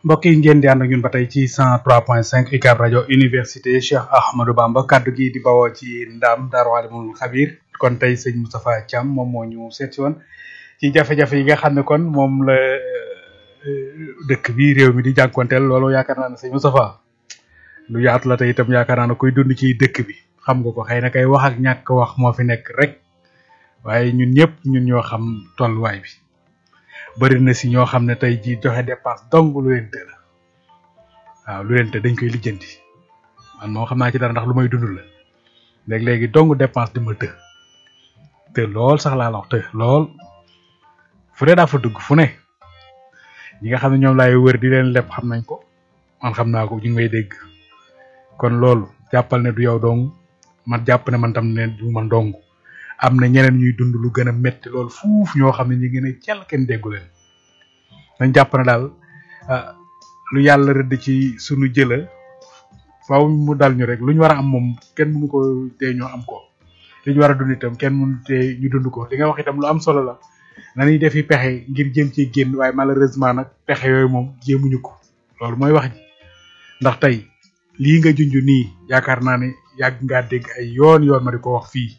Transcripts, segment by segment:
mbokk yi ngeen di ànd ak ñun ba tey ci 103.5 UCAB rajo université Cheikh Ahmadou Bamba kaddu gi di bawoo ci ndam Daaru Alimul Xabir kon tey sëñ Moustapha Thiam moom moo ñu seet si woon ci jafe-jafe yi nga xam ne kon moom la dëkk bi réew mi di jànkonteel loolu yaakaar naa ne sëñ Moustapha lu yaatu la te itam yaakaar naa ne koy dund ci dëkk bi xam nga ko xëy na kay wax ak ñàkk wax moo fi nekk rek waaye ñun ñëpp ñun ñoo xam tolluwaay bi. bëri na si ñoo xam ne tey jii joxe dépense dong lu leen të la waaw lu leen të dañ koy lijjanti man moo xam naa ci dara ndax lu may dund la léegi-léegi dong dépense di ma të te lool sax laa la wax të lool fu ne daa fa dugg fu ne ñi nga xam ne ñoom laay wër di leen leb xam nañ ko man xam naa ko ñu ngi may dégg kon loolu jàppal ne du yow dong man jàpp ne man tam ne du man dong am na ñeneen ñuy dund lu gën a metti loolu fuuf ñoo xam ne ñu ngi ne cel kenn déggu leen dañ jàpp ne daal lu yàlla rëdd ci sunu jëla faaw mu dal ñu rek lu ñu war a am moom kenn mënu ko tee ñoo am ko li ñu war a dund itam kenn mënu tee ñu dund ko li nga wax itam lu am solo la nañuy defi pexe ngir jëm ci génn waaye malheureusement nag pexe yooyu moom jéemuñu ko loolu mooy wax ji ndax tey lii nga junj nii yaakaar naa ne yàgg ngaa dégg ay yoon yoon ma di ko wax fii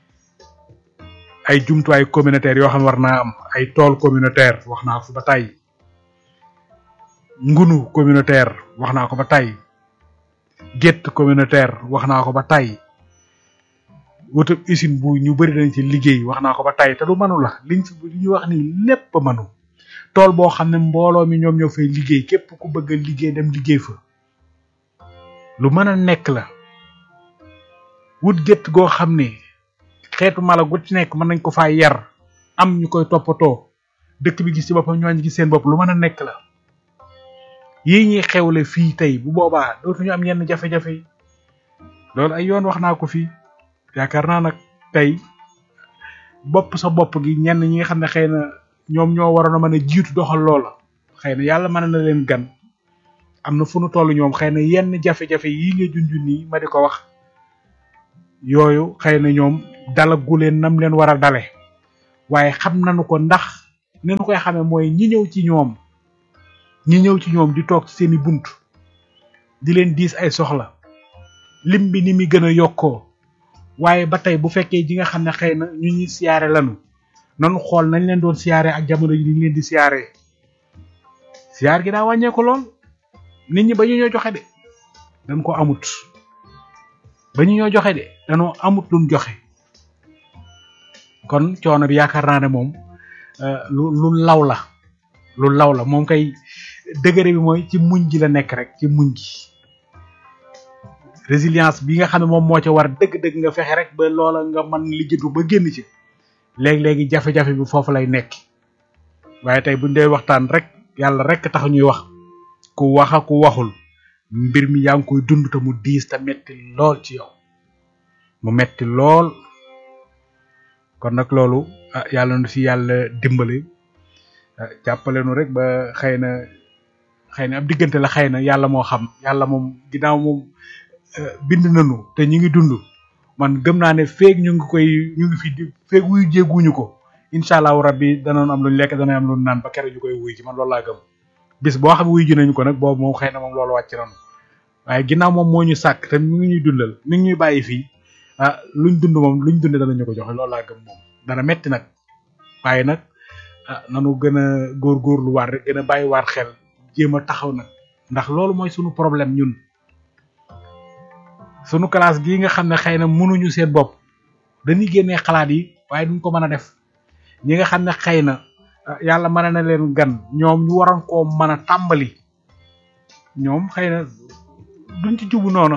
ay jumtuwaay communautaire yoo xam ne war naa am ay tool communautaire wax naa ko ba tey ngunu communautaire wax naa ko ba tey gétt communautaire wax naa ko ba tey wutab usine bu ñu bëri dañ ci liggéey wax naa ko ba tey te du manu la liñ fi li ñuy wax ni lépp a manu tool boo xam ne mbooloo mi ñoom ñoo fay liggéey képp ku bëgg a liggéey dem liggéey fa lu mën a nekk la wut gétt goo xam ne xeetu mala gu ci nekk mën nañ ko faa yar am ñu koy toppatoo dëkk bi gis ci boppam ñooñu gis seen bopp lu mën a nekk la yii ñuy xewle fii tey bu boobaa dootuñu am yenn jafe-jafe yi loolu ay yoon wax naa ko fii yaakaar naa nag tey bopp sa bopp gi ñenn ñi nga xam ne xëy na ñoom ñoo waroon a mën a jiitu doxal loola xëy na yàlla mën na leen gan am na fu nu toll ñoom xëy na yenn jafe-jafe yii nga junj nii ma di ko wax yooyu xëy na ñoom dalagu leen nam leen war a dale waaye xam nañu ko ndax ni ñu koy xamee mooy ñi ñëw ci ñoom ñi ñëw ci ñoom di toog ci seeni bunt di leen diis ay soxla lim bi ni mi gën a yokkoo waaye ba tey bu fekkee ji nga xam ne xëy na ñu ñuy siyaare lanu nanu xool nañ leen doon siyaare ak jamono ji ñu leen di siyaare siyaar gi daa wàññeeku lool nit ñi ba ñu ñoo joxe de dañ ko amut ba ñu ñoo joxe de dañoo amut luñ joxe kon coono bi yaakaar naa ne moom lu lu law la lu law la moom kay degré bi mooy ci muñ ji la nekk rek ci muñ gi résilience bi nga xam ne moom moo ca war dëgg-dëgg nga fexe rek ba loola nga mën lijjatu ba génn ci léegi-léegi jafe-jafe bi foofu lay nekk waaye tey buñ dee waxtaan rek yàlla rek tax ñuy wax ku wax ak ku waxul mbir mi yaa ngi koy dund te mu diis te metti lool ci yow mu metti lool kon nag loolu ah yàlla na si yàlla dimbali jàppale nu rek ba xëy na xëy na ab diggante la xëy na yàlla moo xam yàlla moom ginnaaw moom bind nañu te ñu ngi dund man gëm naa ne feeg ñu ngi koy ñu ngi fi di feeg wuyu jéeguñu ko incha allahu rabbi danoon am luñ lekk danañ am luñ naan ba keroog ñu koy wuy ci man loolu laa gëm bis boo xam wuyu ji nañu ko nag boobu moom xëy na moom loolu wàcc nañu waaye ginnaaw moom moo ñu sàkk te mi ngi ñuy dundal mi ngi ñuy bàyyi fii ah luñ dund moom luñ dund danañu ko joxe loolu laa gëm moom dana metti nag waaye nag ah nanu gën a góorgóorlu waat rek gën a bàyyi waat xel jéem a taxaw nag ndax loolu mooy sunu problème ñun sunu classe gii nga xam ne xëy na mënuñu seen bopp dañuy génnee xalaat yi waaye duñ ko mën a def ñi nga xam ne xëy na yàlla mën na leen gan ñoom ñu waroon koo mën a tàmbali ñoom xëy na duñ ci jubu noonu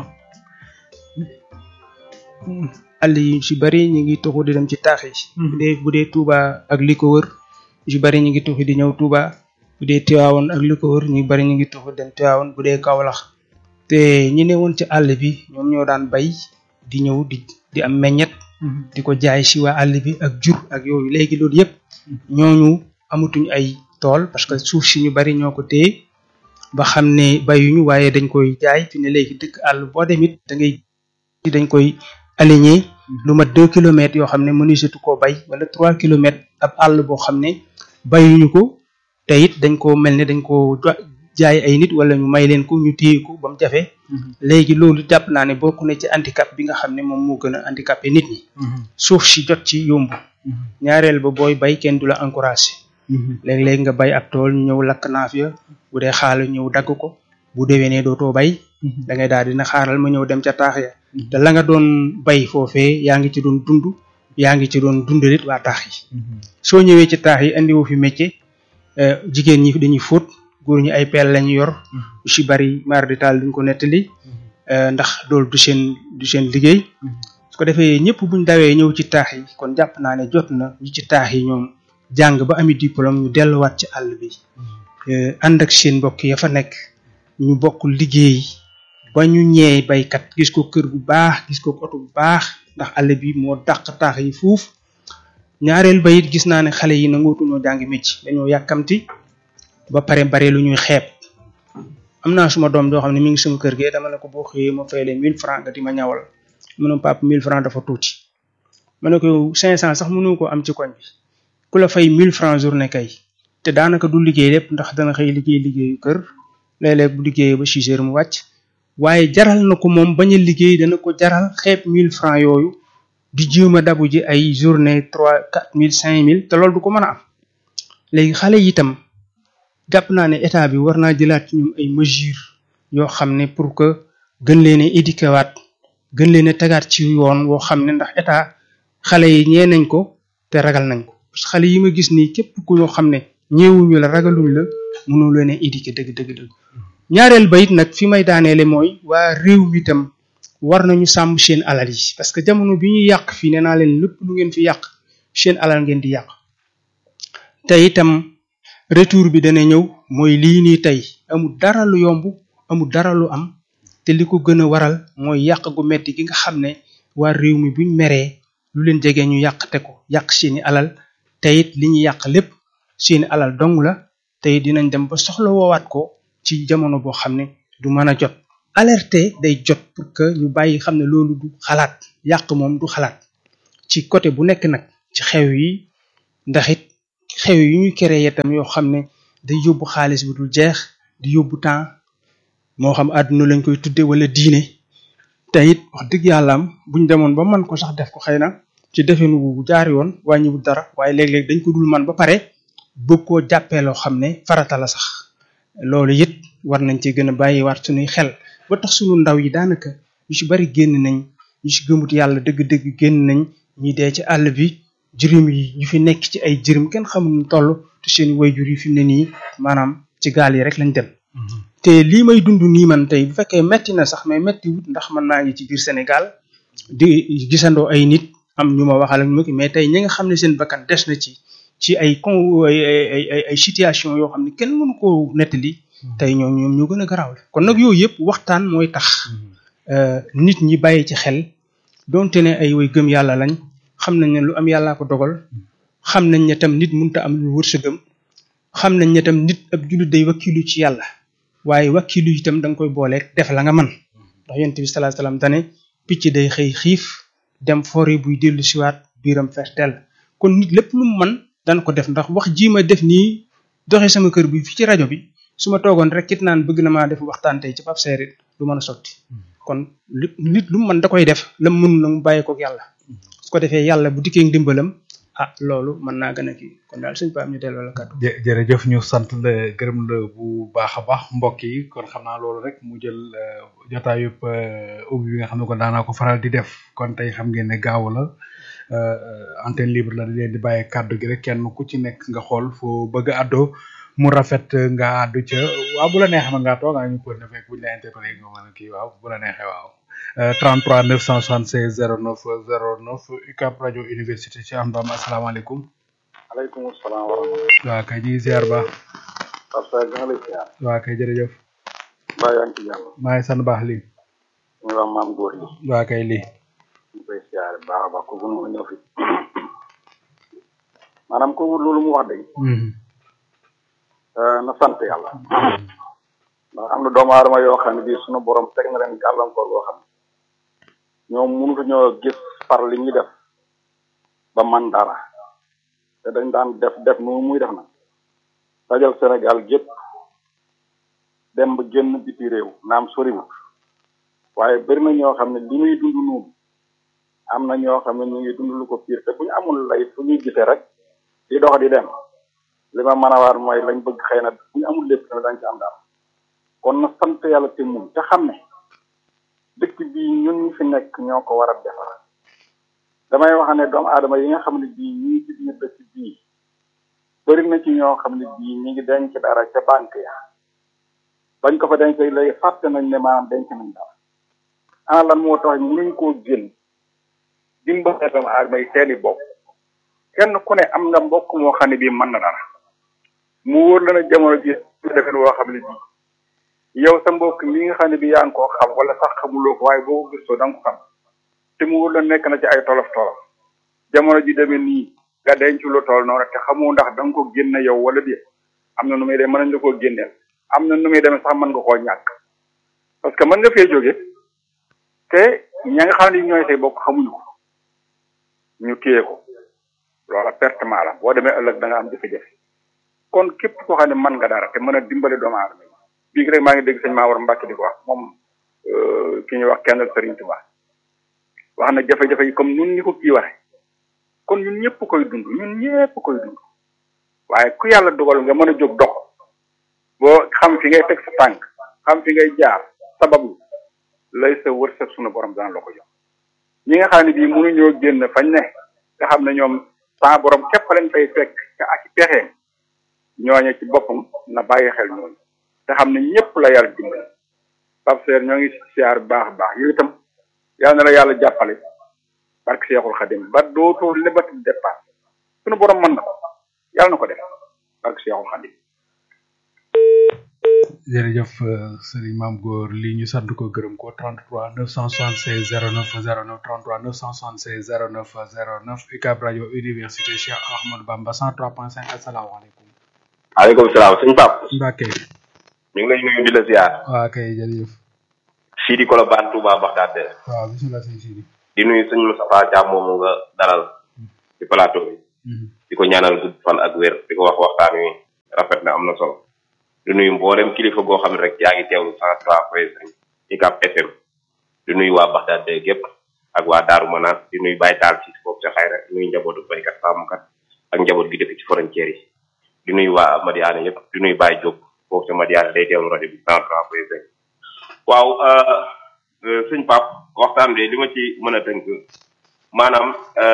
àll yi ci bari ñu ngi tuxu di dem ci taax yi bu dee bu dee Touba ak li ko wër ci bari ñu ngi tuxu di ñëw Touba bu dee Tivaouane ak li ko wër ñu bari ñu ngi tuxu dem Tivaouane bu dee Kaolack te ñi ne woon ci àll bi ñoom ñoo daan bay di ñëw di di am meññet di ko jaay ci waa àll bi ak jur ak yooyu léegi loolu yëpp ñooñu amatuñ ay tool parce que suuf si ñu bari ñoo ko téye ba xam ne bayuñu waaye dañ koy jaay fi ne léegi dëkk àll boo demit da ngay dañ koy aligné lu mat deux kilomètres yoo xam ne mënusetu koo bay wala trois kilomètres ab àll boo xam ne bayuñu ko te it dañ ko mel ne dañ ko jaay ay nit wala ñu may leen ko ñu téye ko ba mu jafe léegi loolu jàpp naa ne bokk na ci handicap bi nga xam ne moom moo gën a handicapé nit ñi suuf si jot ci yomb ñaareel ba booy bay kenn du la encouragé léeg-léeg nga bay ab tool ñu ñëw lakk naaf ya bu dee xaalu ñëw dagg ko bu déwénee dootoo bay da ngay daal dina xaaral ma ñëw dem ca taax ya te la nga doon bay foofee yaa ngi ci doon dund yaa ngi ci doon dundalit waa taax yi soo ñëwee ci taax yi andiwoo fi métier jigéen ñi dañuy fóot góor ñi ay peel lañu yor yu ci bari mar di taal duñ ko nettali ndax loolu du seen du seen liggéey su ko defee ñëpp buñ dawee ñëw ci taax yi kon jàpp naa ne jot na ñi ci taax yi ñoom jàng ba ami diplôme ñu delluwaat ci àll bi ànd ak seen mbokk ya fa nekk ñu bokk liggéey ba ñu ñeey baykat gis ko kër bu baax gis ko oto bu baax ndax àll bi moo dàq taax yi fuuf ñaareel ba it gis naa ne xale yi nangootuñoo jàngi mécc dañoo yàkkamti ba pare bare lu ñuy xeeb am naa suma doom joo xam ne mi ngi sama kër gee dama ne ko boo xëyee ma fay leen mille francs nga di ma ñawal mu ne papa mille francs dafa tuuti ma ne ko cinq cent sax mënu ko am ci koñ bi ku la fay mille francs journée kay te daanaka du liggéey lépp ndax dana xëy liggéey liggéeyu kër léeg-léeg bu liggéeyee ba six heures mu wàcc waaye jaral na ko moom bañ a liggéey dana ko jaral xeeb mille francs yooyu di jéem a dabu ji ay journée trois quatre mille cinq mille te loolu du ko mën a am léegi xale yi itam jàpp naa ne état bi war naa jëlaat ci ñoom ay mesures yoo xam ne pour que gën leen a éduquer waat gën leen a tegaat ci yoon woo xam ne ndax état xale yi ñee nañ ko te ragal nañ ko parce que xale yi ma gis nii képp ku ñoo xam ne ñeewuñu la ragaluñ la mënoo leen a éduquer dëgg dëgg dëgg ñaareel ba it nag fi may daaneele mooy waa réew mi itam war nañu sàmm seen alal yi parce que jamono bi ñuy yàq fii nee naa leen lépp lu ngeen fi yàq seen alal ngeen di yàq te itam retour bi dana ñëw mooy lii nii tey amul dara lu yomb amul dara lu am te li ko gën a waral mooy yàq gu metti gi nga xam ne waa réew mi buñ meree lu leen jege ñu yàq te ko yàq seeni alal te it li ñu yàq lépp seeni alal dong la te it dinañ dem ba soxla woowaat ko ci jamono boo xam ne du mën a jot alerte day jot pour que ñu bàyyi xam ne loolu du xalaat yàq moom du xalaat ci côté bu nekk nag ci xew yi ndax it xew yi ñu créé tam yoo xam ne day yóbbu xaalis bu dul jeex di yóbbu temps moo xam àdduna lañ koy tudde wala diine te it wax dëgg yàlla am buñ demoon ba man ko sax def ko xëy na ci defenu wu jaar yoon wàññiwul dara waaye léeg-léeg dañ ko dul man ba pare bëgg koo jàppee loo xam ne farata la sax loolu it war nañ ci gën a bàyyiwaat suñuy xel ba tax suñu ndaw yi daanaka ñu ci bari génn nañ ñu ci gëmut yàlla dëgg-dëgg génn nañ ñi dee ci àll bi jërim yi ñu fi nekk ci ay jërim kenn xamul nu toll te seen wayjur yi fi mu ne nii maanaam ci gaal yi rek lañ dem te lii may dund nii man tey bu fekkee metti na sax mais metti wut ndax man naa ngi ci biir Sénégal di gisandoo ay nit am ñu ma waxal ak ñu mais tey ñi nga xam ne seen bakkan des na ci ci ay con ay ay ay situation yoo xam ne kenn mënu koo nettali tey ñoo ñoom ñoo gën a garaaw kon nag yooyu yëpp waxtaan mooy tax nit ñi bàyyi ci xel donte ne ay way gëm yàlla lañ xam nañ ne lu am yàllaa ko dogal xam nañ ne tam nit mënta am lu wërsëgam xam nañ ne tam nit ab jullit day wakkilu ci yàlla waaye wakkilu itam da nga koy booleeg def la nga man ndax yonent bi sallallahu alayhi wasallam dane picc day xëy xiif dem fori buy dellu siwaat biiram fertel kon nit lépp lu mu man dana ko def ndax wax ji ma def nii doxe sama kër bi fi ci rajo bi su ma toogoon rek kit naan bëgg na maa def waxtaan tey ci Pape Serit du mën a sotti kon nit lu mu mën da koy def la mu mën na mu bàyyi koog yàlla su ko defee yàlla bu dikkee ndimbalam ah loolu mën naa gën a kii kon daal suñ paam ñu delloo la kàddu jërëjëf ñu sant la gërëm la bu baax a baax mbokk yi kon xam naa loolu rek mu jël jotaay yëpp ubbi bi nga xam ne kon daanaa ko faral di def kon tey xam ngeen ne gaaw la antenne libre la leen di bàyyi kàddu gi rek kenn ku ci nekk nga xool foo bëgg a àddoo mu rafet nga àddu ca waaw bu la neexee mën ngaa toog ñu ko ne fekk buñ la interpellé nga mën a kii waaw bu la neexee waaw 33 976 09 09 UCAB rajo université ci am doom asalaamaaleykum. aleykum salaam wa rahmatulah. waa kay ñuy ziar ba. Pape Seck nga lay ziar. waa kay jërëjëf. mbaa yaa ngi ci jàmm. maa ngi sant baax lii. muy wax maam góor yi. waa kay lii. ñu koy ziar baax a baax kooku nu ñëw fi. maanaam kooku loolu mu wax dëgg. na sant yàlla. ndax am na doomu aadama yoo xam ne bii sunu borom teg na leen gàllankoor boo xam ne ñoom mënut ñoo gis par li ñuy def ba man dara te dañ daan def def nu muy def nag dajal Sénégal gépp dem ba génn biti réew naam soriwut waaye bëri na ñoo xam ne li muy dund noonu am na ñoo xam ne ñu ngi dund lu ko piir te bu ñu amul lay fu ñuy gisee rek di dox di dem li ma mën a waar mooy lañ bëgg xëy na bu ñu amul lépp tamit dañ ci am daal kon na sant yàlla te muñ te xam ne dëkk bii ñun ñi fi nekk ñoo ko war a defar damay wax ne doomu aadama yi nga xam ne bii ñu ngi ci biir dëkk bii bëri na ci ñoo xam ne bii ñu ngi denc dara ca banque ya bañ ko fa denc léegi fàtte nañ ne maanaam denc nañ dara ana lan moo tax mënuñ koo génn dimbale doomu aadama yi seeni bopp kenn ku ne am nga mbokk moo xam ne bii mën na dara mu wóor la ne jamono ji defen woo xam ne bii yow sa mbokk mi nga xam ne bii yaa ngi koo xam wala sax xamuloo ko waaye boo ko gëstoo da nga ko xam te mu wóor la nekk na ci ay tolof tolof jamono ji demee nii nga denc lu tool noonu te xamoo ndax da nga ko génne yow wala déet am na nu muy dem mën nañ la koo génneel am na nu muy demee sax mën nga koo ñàkk parce que mën nga fee jóge te ña nga xam ne ñooy say bokk xamuñu ko ñu téye ko loola pertement la boo demee ëllëg da nga am jafe-jafe kon képp koo xam ne mën nga dara te mën a dimbale doomu aadama bii rek maa ngi dégg sëñ Maawar Mbàkke di ko wax moom ki ñuy wax kenn Sëriñ Tuubaa wax na jafe-jafe yi comme ñun ñi ko kii waxe kon ñun ñëpp koy dund ñun ñëpp koy dund waaye ku yàlla dogal nga mën a jóg dox boo xam fi ngay teg sa tànk xam fi ngay jaar sabablu lay sa wërsëg sunu borom dana la ko jox ñi nga xam ne bii mënuñoo génn fañ ne nga xam ne ñoom sa borom képp lañ fay fekk ca ak pexeem ñooñe ci boppam na bàyyi xel ñooñu te xam ne ñëpp la yàlla dimbali Pape Seer ñoo ngi siyaar baax a baax yow itam yàlla na la yàlla jàppale barke Seexul Xadim ba dootoo lebati dépasse sunu borom mën na ko yàlla na ko def barke Seexul Xadim jërëjëf sëriñ maam góor lii ñu sant ko gërëm ko 33 976 09 09 33 976 09 09 UCAB rajo université Cheikh Ahmadou Bamba 103.5 asalaamaaleykum. waaleykum salaam suñu pap Mbacke. ñu ngi lay nuyu di la ziar. waa kay jërëjëf. Sidi Kolobane Touba Bagdad. waaw bisimilah sëñ Sidi. di nuyu sëñ Moustapha Thiam moomu nga dalal ci plateau bi. di ko ñaanal gudd fan ak wér di ko wax waxtaan wi rafet na am na solo. di nuyu mboolem kilifa goo xam ne rek yaa ngi teewlu cent trois point cinq UCAB FM di nuyu waa Bagdad gépp ak waa Daaru Manaan di nuyu Baye Taal ci foofu ca xayra di nuyu njabootu baykat sàmmkat ak njaboot gi dëkk ci frontière yi di nuyu waa Madiana yëpp di nuyu Baye Diop foofu ca Madiana day teewlu rajo bi cent trois point cinq waaw sëñ Pape waxtaan bi li ma ci mën a tënk maanaam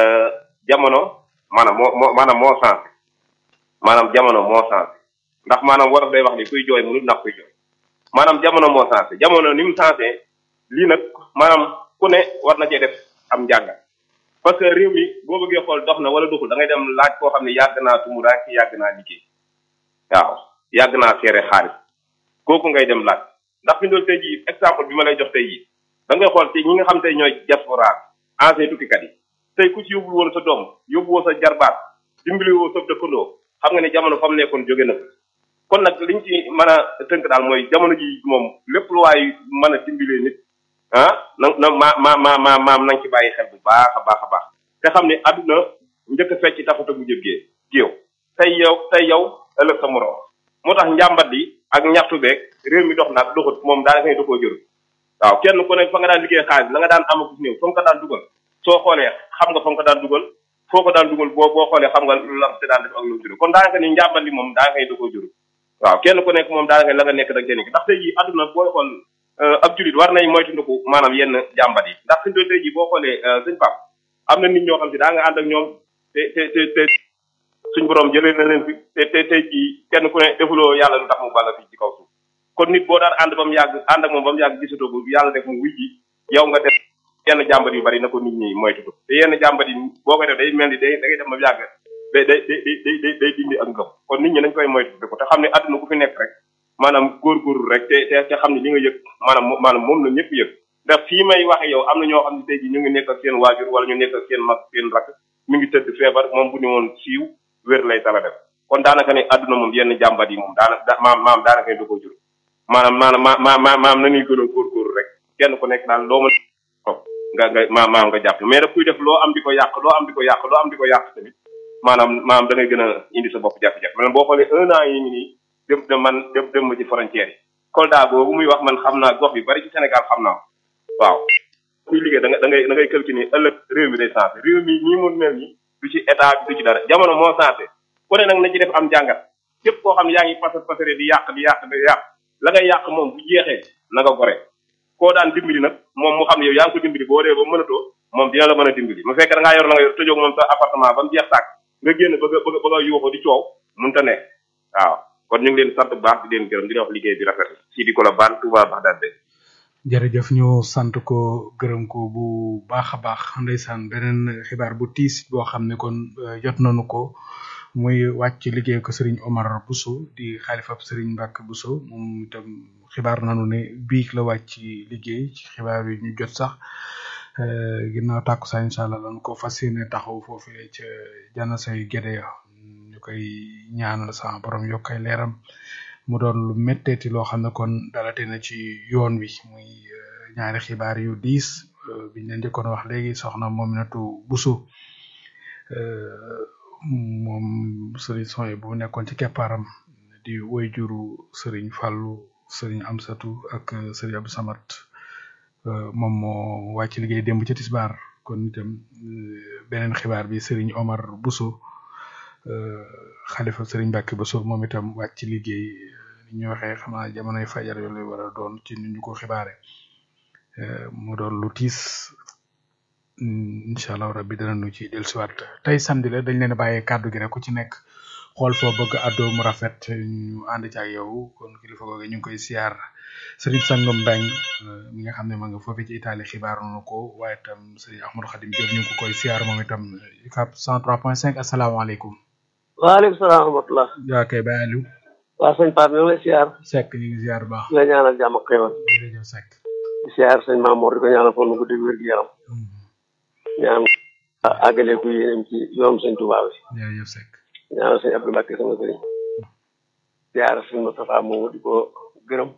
jamono maanaam moo moo maanaam moo sensé maanaam jamono moo sensé ndax maanaam war day wax ni kuy jooy mënul ndax kuy jooy maanaam jamono moo sensé jamono ni mu sensé lii nag maanaam ku ne war na cee def am njàngat parce que réew mi boo bëggee xool dox na wala doxul da ngay dem laaj koo xam ne yàgg naa tumu daa ci yàgg naa liggéey waaw yàgg naa seere xaalis kooku ngay dem laaj ndax fi ndool tey jii exemple bi ma lay jox tey jii da ngay xool ci ñi nga xam tey ñooy diaspora ancien tukkikat yi tey ku ci yóbbul woon sa doom yóbbu woo sa jarbaat dimbali woo sa dëkkandoo xam nga ne jamono fa mu nekkoon jóge na kon nag liñ ci mën a tënk daal mooy jamono ji moom lépp lu waay mën a dimbalee nit ah na na ma ma ma ma maam nañ ci bàyyi xel bu baax a baax a baax te xam ne àdduna njëkk a fecc taxut a bu jëggee géew tey yow tey yow ëllëg sa morom moo tax njàmbat li ak ñaxtu beeg réew mi dox naag doxut moom daanaka ne da koo jëru waaw kenn ku ne fa nga daan liggéey xaalis la nga daan amagus néew fa nga ko daan dugal soo xoolee xam nga fa nga ko daan dugal foo ko daan dugal boo boo xoolee xam nga lam te daan def ak lu juru kon daanaka ni njàmbat li moom daanaka ne da koo jëru waaw kenn ku nekk moom daanaka la nga nekk da nga nekk ndax tey jii àdduna booy xool ab julit war nañ moytundiku maanaam yenn jàmbat yi ndax suñu doon tey jii boo xoolee sëñ Pape am na nit ñoo xam si daa nga ànd ak ñoom te te te te suñ borom jëlee na leen fi te te tey jii kenn ku ne defuloo yàlla lu tax mu balla fi ci kaw suuf kon nit boo daan ànd ba mu yàgg ànd ak moom ba mu yàgg gisatoo ko yàlla def mu wuy ji yow nga def yenn jàmbat yu bari na ko nit ñi moytutu te yenn jàmbat yi boo koy def day mel ni day da ngay def ba mu yàgg day day day day day dindi ak ngëm kon nit ñi nañ koy moytu ko te xam ne àdduna ku fi nekk rek maanaam góorgóorlu rek te te te xam ne li nga yëg maanaam maanaam moom la ñëpp yëg ndax fii may waxe yow am na ñoo xam ne tey jii ñu ngi nekk ak seen waajur wala ñu nekk ak seen mag seen rakk mi ngi tëdd feebar moom bu ni woon siiw wér lay tala def kon daanaka ne àdduna moom yenn jàmbat yi moom daanaka maam maam daanaka ne da koo jur maanaam maanaam ma ma ma maam nañuy gën a góorgóorlu rek kenn ku nekk daal loo mën nga nga maam maam nga jàpp mais daf kuy def loo am di ko yàq loo am di ko yàq loo am di ko yàq tamit maanaam maanaam da ngay gën a indi sa bopp jafe-jafe man boo xoolee un an yi ngi nii dem dem man dem dem ma ci frontière yi Kolda boobu muy wax man xam naa gox yu bari ci Sénégal xam naa ko waaw kuy liggéey da nga da ngay da ngay calculer ni ëllëg réew mi day changé réew mi nii mu mel nii du ci état bi du ci dara jamono moo changé ku ne nag na ci def am jàngat képp koo xam ne yaa ngi pasar pasare di yàq di yàq di yàq la ngay yàq moom bu jeexee na nga gore koo daan dimbali nag moom mu xam ne yow yaa ngi ko dimbali boo dee ba mënatoo moom dina la mën a dimbali mu fekk da ngaa yor la nga yor tëjoog moom sa appartement ba mu jeex tàkk nga génn bëgg a bëgg a bëgg a yuuxu di coow mënta nekk waaw kon ñu ngi leen sant bu baax di leen gërëm di leen wax liggéey bi rafet si di ko la baan Touba Bagdad de jërëjëf ñu sant ko gërëm ko bu baax a baax ndeysaan beneen xibaar bu tiis boo xam ne kon eh, jot nañu ko muy wàcc liggéey ko Serigne Omar Bousso di xaalifab Serigne Mbacke Bousso moom itam xibaar nañu ne biig la wàcc liggéey ci xibaar yi ñu jot sax eh, ginnaaw tàkkusaan incha allah lan ko fas yéene taxaw foofee ca jana say géde ya ñu koy ñaanal sama borom yokk ay leeram mu doon lu métteeti loo xam ne kon dalate na ci yoon wi muy eh, ñaari xibaar yu diis eh, biñ leen njëkkoon wax léegi soxna Mominatou Bousso eh, moom sëriñ Soye bu nekkoon ci keppaaram di woy juru sëriñ Fallou sëriñ Amsatu ak eh, sëriñ Abdou Samad eh, moom moo wàcc liggéey démb ci tisbaar kon itam eh, beneen xibaar bi sëriñ Omar Bousso eh, xalifa sëriñ Mbacke Bousso moom itam wàcc liggéey ni ñu waxee xam naa jamonoy fajar yooyu lay war a doon ci ni ñu ko xibaare eh, mu doon lu tiis mm, incha allah rabbi danañu ci dellusiwaat tey samedi la dañ leen a bàyyee kàddu gi rek ku ci nekk xool foo bëgg àddoo mu rafet ñu ànd ci ak yow kon kilifa googu ñu ngi koy siyaar Serigne Sangam Mbeng eh, mi nga xam ne ma nga foofu ci Italie xibaar nañu ko waaye itam Serigne Ahmadou Khadim Diop ñu ngi ko koy siyaar moom itam UCAB 103.5 asalaamaaleykum. waaleykum salaam wa rahmatulah. yaa kay Baye Aliou waa sëñ Pape ñu ngi lay siyaar Seck ñu ngi siyaar bu baax di la ñaanal jàmm ak xéwal jërëjëf Seck. di siyaar sëñ Mamour di ko ñaanal fan mu guddi wér gi yaram ñaan àggale ku yéenam ci yoonu sëñ Touba bi jërëjëf Seck. ñaanal sëñ Abdou Mbacke sama sëriñ siyaar sëñ Moustapha moomu di ko gërëm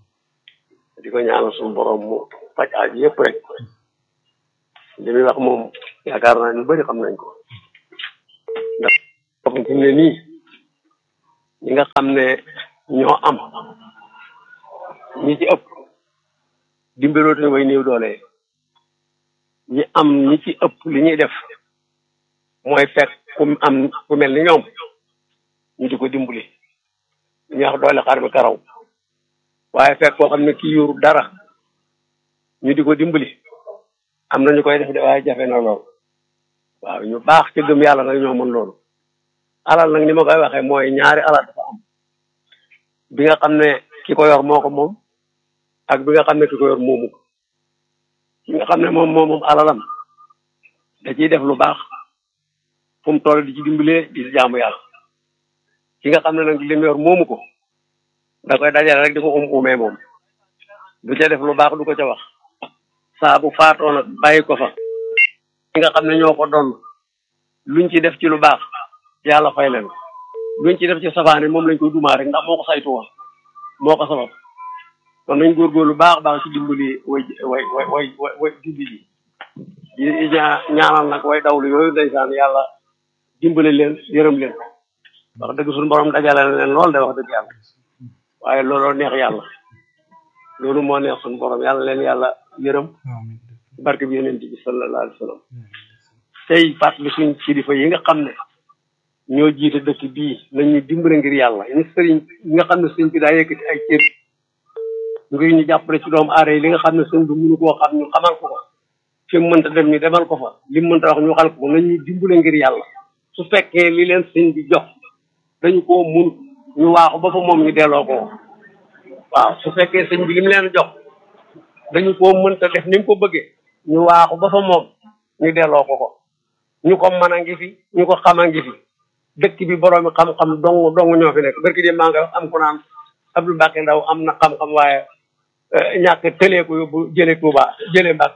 di ko ñaanal suñu borom mu faj aaj yëpp rek li muy wax moom yaakaar naa ñu bëri xam nañ ko ndax comme fi mu ne nii ñi nga xam ne ñoo am ñi ci ëpp dimbalootuñu way néew doole ñi am ñi ci ëpp li ñuy def mooy fekk ku am ku mel ni ñoom ñu di ko dimbali ñu wax doole xar bi karaw waaye fekk koo xam ne kii yoru dara ñu di ko dimbali am na ñu koy def de waaye jafe na lool waaw ñu baax ca gëm yàlla nag ñoo mën loolu alal nag ni ma koy waxee mooy ñaari alal dafa am bi nga xam ne ki ko yor moo ko moom ak bi nga xam ne ki ko yor moomu ko ki nga xam ne moom moom moom alalam da ciy def lu baax fu mu toll di ci dimbalee di ci jaamu yàlla ki nga xam ne nag li mu yor moomu ko da koy dajale rek di ko um umee moom du ca def lu baax du ko ca wax saa bu faatoo nag bàyyi ko fa ki nga xam ne ñoo ko doon luñ ci def ci lu baax yàlla fay leen luñ ci def ci safaane moom lañ koy dumaa rek ndax moo ko saytu woon moo ko sabab kon nañ góorgóorlu baax baax ci dimbali way way way way way way dimbi yi di ñaa ñaanal nag way dawlu yooyu ndeysaan yàlla dimbali leen yërëm leen wax dëgg suñu borom dajale na leen lool de wax dëgg yàlla waaye looloo neex yàlla loolu moo neex suñu borom yàlla leen yàlla yërëm amiin barke bi yonent bi sallallahu alayhi wa sallam tey fàttali suñ kilifa yi nga xam ne ñoo jiite dëkk bii nañu dimbale ngir yàlla ñu sëriñ yi nga xam ne sëñ bi daa yëkkati ay cër ngir ñu jàppale ci doomu aada yi li nga xam ne sëñ bi mënu koo xam ñu xamal ko ko fi mu mënta dem ñu demal ko fa li mu mënta wax ñu xal ko nañu dimbale ngir yàlla su fekkee li leen sëñ bi jox dañu koo mun ñu waaxu ba fa moom ñu delloo ko waaw su fekkee sëñ bi li mu leen jox dañu koo mënta def ni mu ko bëggee ñu waaxu ba fa moom ñu delloo ko ko ñu ko mën a ngi fi ñu ko xam a ngi fi dëkk bi boroomi xam-xam dong dong ñoo fi nekk barki de maa nga am ku naan Abdou Mbacke Ndaw am na xam-xam waaye ñàkk tëlee ko yóbbu jëlee Touba jëlee Mbacke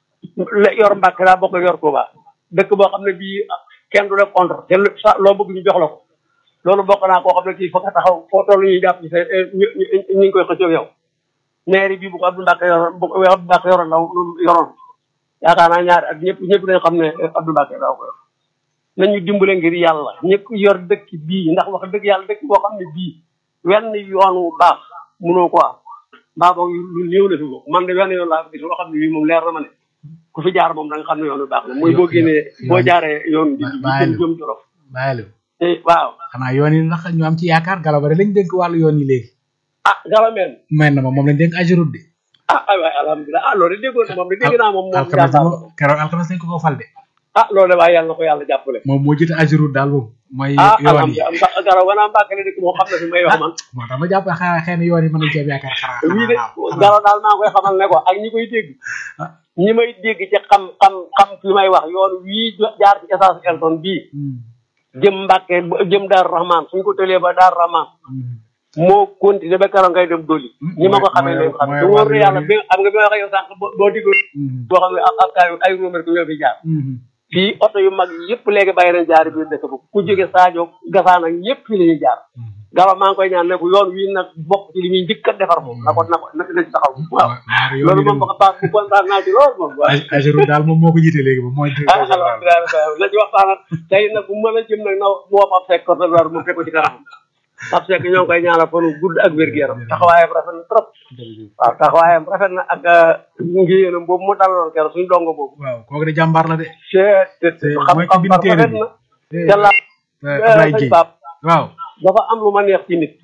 yor Mbacke daa bokk yor Touba dëkk boo xam ne bii kenn du la contre te sa loo bëgg ñu jox la ko loolu bokk naa koo xam ne kii fa nga taxaw foo toll ñuy jàpp ci sa ñu ñu ngi koy xëccoo yow maire bi bu ko Abdou Mbacke yoroon bu ko Abdou Mbacke yoroon ndaw yoroon yaakaar naa ñaari ak ñëpp ñëpp dañ xam ne Abdou Mbacke daaw ko yor nañu dimbale ngir yàlla ñëpp yor dëkk bii ndax wax dëgg yàlla dëkk boo xam ne bii wenn yoon wu baax munoo ko am mbaa boog lu néew la fi bokk man de wenn yoon laa fi gis loo xam ne bii moom leer na ma ne ku fi jaar moom da nga xam ne yoon bi baax na mooy boo génnee boo jaaree yoon bi bàyyi jëm jorof bàyyi te waaw xanaa yoon yi ndax ñu am ci yaakaar galaba lañ dénk wàllu yoon yi léegi ah galameen mel na ma moom lañ dénk ajurut de ah ay waay alhamdulilah ah loolu de déggoon na moom de dégg naa moom moom alxames jàmbaar la moom keroog alxames lañ ko ko fal de ah loolu de waaye yàlla na ko yàlla jàppale moom moo jiite ajurut daal moom mooy ah yoon yi alhamdulilah ndax garaw wanaa mbàkkale dëkk moo xam ne fi may wax man moo tax ma jàpp xanaa xëy na yoon yi mën nañ cee am yaakaar xanaa wii de xanaa garaw daal maa koy xamal ne ko ak ñi koy dégg Ah. ñi may dégg ci xam xam xam fi may wax yoon wii jaar ci essence Elton bii jëm Mbàkke jëm Daaru Rahman suñ ko tëlee ba Daaru Rahman moo continué ba keroog ngay dem doli ñi ma ko xamee mooy- leen xam mooy te wóor wàllu na yàlla yoon bi am nga bi ma waxee yow sànq boo boo diggoon boo xam ne ab ab kaay ay ruumar ko ñoo fi jaar fii oto yu mag yëpp léegi bàyyi nañ jaari biir dëkk ba ku jóge Sadio Gassane ak ñëpp fii la ñuy jaar gala maa ngi koy ñaan ne ko yoon wii nag bokk ci li ñuy njëkk a defar moom na ko na ko na na ci taxaw waaw loolu moom ba baax bu kontaan naa ci lool moom waaw ajurut daal moom moo ko jiite léegi moom mooy ah directeur général alhamdulilah la ci waxtaan ak tey nag bu mën a jëm nag na woo Pape Seck côté Loire mu fekk ko ci kanam Pape Seck ñoo ngi koy ñaanal fanu gudd ak wér-gu-yaram taxawaayam rafet na trop waaw taxawaayam rafet na ak ngiyéenam boobu mu dalaloon keroog suñu dongo boobu waaw kooku de jàmbaar la de c'est C'est- xam mooy ki xam bind par téere rafet bi. na Eh, te la eh, Ablaye sëñ Guèye Pape waaw dafa am lu ma neex ci nit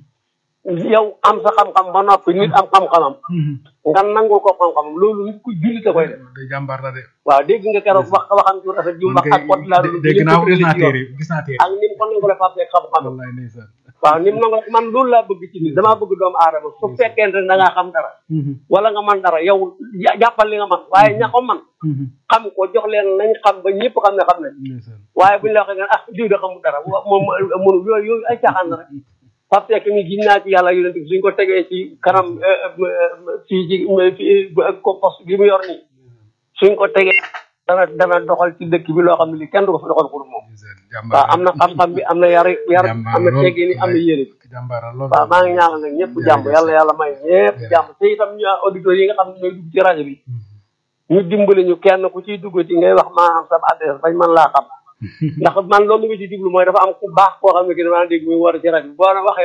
yow am sa xam-xam ba noppi nit am xam-xamam nga nangul ko xam-xamam loolu nit ku jullit a koy def de jàmbaar la de waaw dégg nga keroog wax waxam ju rafet ju mu wax ak pot laa dé- dégg naa ko gis naa téere gis naa téere ak ni mu ko nangule Pape Seck xam-xam wallaay ndeysaan waaw ni mu nangu man loolu laa bëgg ci nit damaa bëgg doomu aadama su fekkente ne da ngaa xam dara wala nga man dara yow ja- jàppal li nga man waaye ña ko man xam ko jox leen nañ xam ba ñëpp xam ne xam ne ndeysaan waaye buñ la waxee nga ah diw da xamul dara wa- moom mënu yooyu yooyu ay caaxaan la rek Pape Seck mi gis naa ci yàlla yonent bi suñ ko tegee ci kanam fii ci fii ko poste bi mu yor nii suñ ko tegee dana dana doxal ci dëkk bi loo xam ne li kenn du ko fi doxal pour moom ndeysaan waaw jàmbaar am na xam-xam bi am na yar yar Jàmbaar am na lool. teggin am na yéene bi jàmbaar la lool waaw maa ngi ñaanal nag ñëpp jàmm yàlla yàlla may ñëpp jàmm te itam ñu auditeurs yi nga xam ne ñooy dugg ci rajo bi ñu dimbali ñu kenn ku ciy dugg ci ngay wax maa am sa adresse bañ mën laa xam ndax man loolu nga ci jublu mooy dafa am ku baax koo xam ne ki damaa dégg muy war ci rajo bi boo waxee